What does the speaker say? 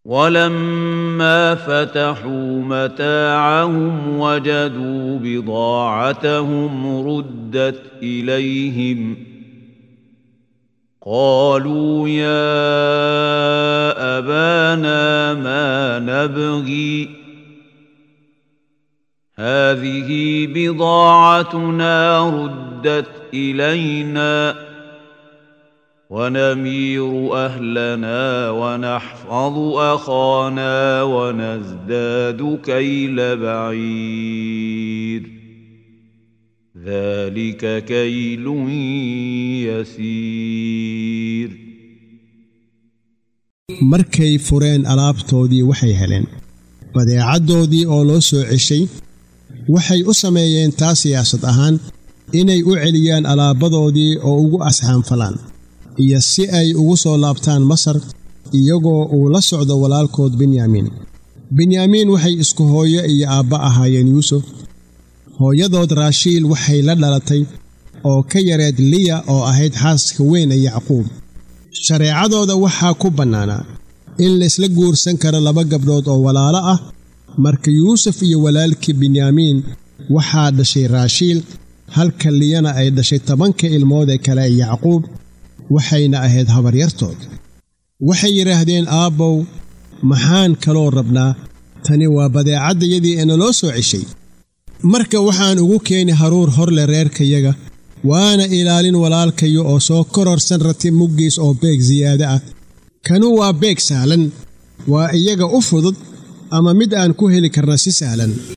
ولما فتحوا متاعهم وجدوا بضاعتهم ردت اليهم قالوا يا ابانا ما نبغي هذه بضاعتنا ردت الينا ونمير اهلنا ونحفظ اخانا ونزداد كيل بعير ذلك كيل يسير markay fureen alaabtoodii waxay heleen badeecaddoodii oo loo soo ceshay waxay u sameeyeen taa siyaasad ahaan inay u celiyaan alaabadoodii oo ugu asxaanfalaan iyo si ay ugu soo laabtaan masar iyagoo uu la socdo walaalkood benyaamiin benyaamiin waxay isku hooyo iyo aabba ahaayeen yuusuf hooyadood raashiil waxay la dhalatay oo ka yareed liya oo ahayd xaaska weyn ee yacquub shareecadooda waxaa ku bannaanaa in laysla guursan karo laba gabdhood oo walaalo ah marka yuusuf iyo walaalkii benyaamiin waxaa dhashay raashiil halka liyana ay dhashay tobanka ilmood ee kale ee yacquub waxayna ahayd habaryartood waxay yidhaahdeen aabbow maxaan kaloo rabnaa tani waa badeecaddayadii ee naloo soo ceshay marka waxaan ugu keeni haruur horle reerkayaga waana ilaalin walaalkayo oo soo kororsan rati muggiis oo beeg siyaado ah kanu waa beeg sahlan waa iyaga u fudud ama mid aan ku heli karna si sahlan